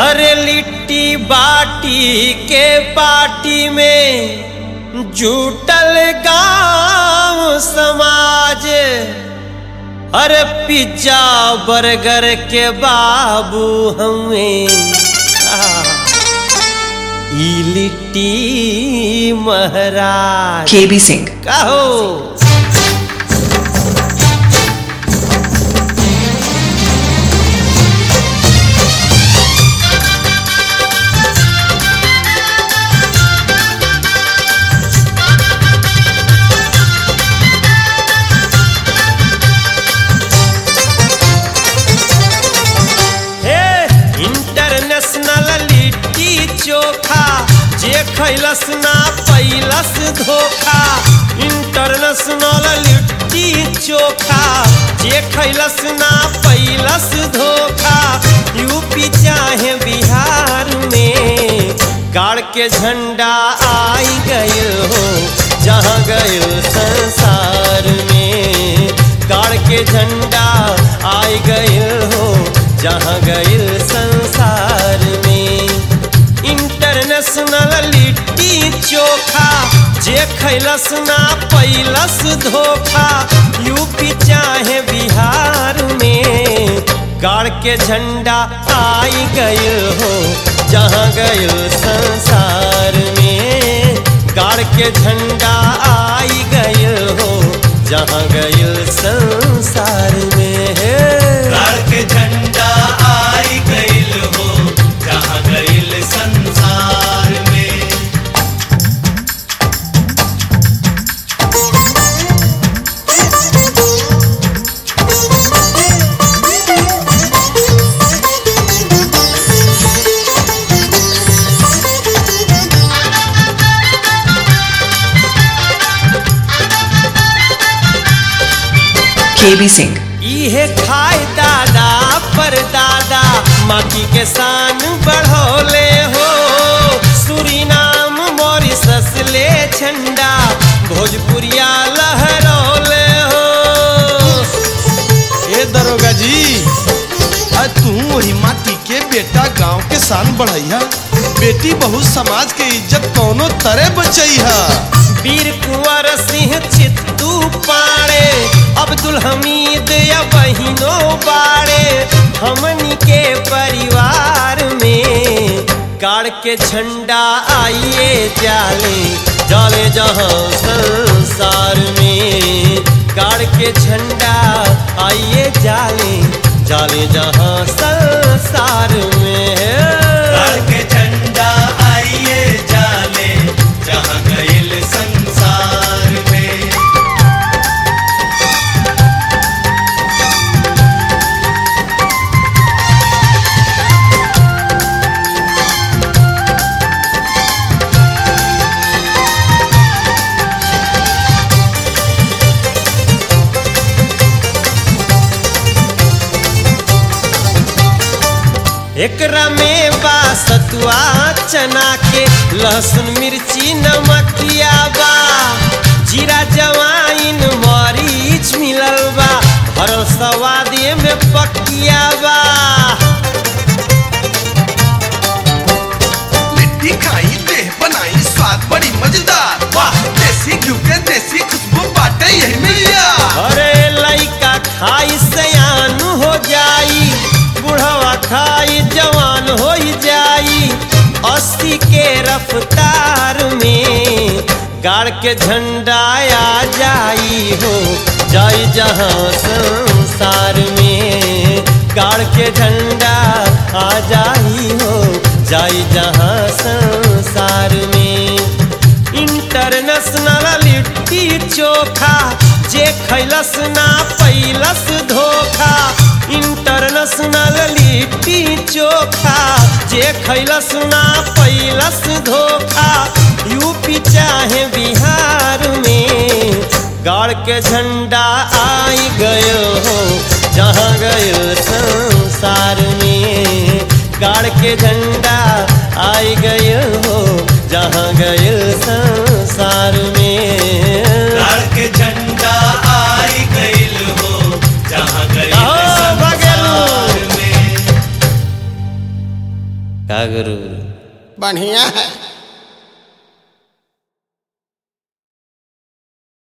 अरे लिट्टी बाटी के पार्टी में जुटल गांव समाज अरे पिज्जा बर्गर के बाबू हमें ई लिट्टी महाराज KB Singh. कहो हे इंटरनेशनल लिट्टी चोखा जे खैलस ना पैलस धोखा इंटरनेशनल लिट्टी चोखा जे खैलस ना पैलस धोखा यूपी चाहे बिहार में गाड़ के झंडा आई गए हो जहाँ गए संसार में गाड़ के झंडा आई गए हो जहाँ गए संसार में इंटरनेशनल लिट्टी चोखा जे खैलस ना पैलस धोखा यूपी चाहे बिहार में गाड़ के झंडा आई गए हो जहाँ गए संसार में गाड़ के झंडा आई गए हो जहाँ गए संसार में गाड़ के झंडा आई गइल हो जहाँ गइल संसार में KB Singh. इहे खाए दादा पर दादा माटी के शान बढ़ोले हो सुरीनाम मॉरिसस ले झंडा भोजपुरिया लहरौले हो ए दरोगा जी आज तू वही माटी के बेटा गांव के शान बढ़ैया बेटी बहु समाज के इज्जत कौनो तरह बचैहा वीर कुंवर सिंह चित्तू पाड़े अब्दुल हमीद या बहिनो बाड़े हमनी के परिवार में गाड़ के झंडा आइए जाले जाले जहाँ संसार में गाड़ के झंडा आइए जाले जाले जहाँ संसार में गाड़ के झंडा आइए जाले जहाँ गइल संसार में एकरा में बा सतुआ चना के लहसुन मिर्ची नमकिया बा जीरा जवाइन मरीच मिलल बा भरल सवादे में पकिया बा लिट्टी खाई देह बनाई स्वाद बड़ी मजेदार वाह देसी घी के देसी खुशबू बाटे यही मिलिया अरे लइका खाई सयान हो जाई बुढ़वा खाई जवान हो जाई अस्सी के रफ्तार में गाड़ के झंडा आ जाई हो जाई जहाँ संसार में गाड़ के झंडा आ जाई हो जाई जहाँ संसार में इंटरनेशनल लिट्टी चोखा जे खैलस ना पैलस धोखा इंटरनेशनल लिट्टी चोखा जे खैलस ना पैलस धोखा यूपी चाहे बिहार में गाड़ के झंडा आई गयो हो जहाँ गयो संसार में गाड़ के झंडा आई गयो हो जहाँ गयो संसार में गाड़ के झंडा आई गइल हो जहाँ गइल कहो, संसार बगलू। में का गुरु बढ़िया है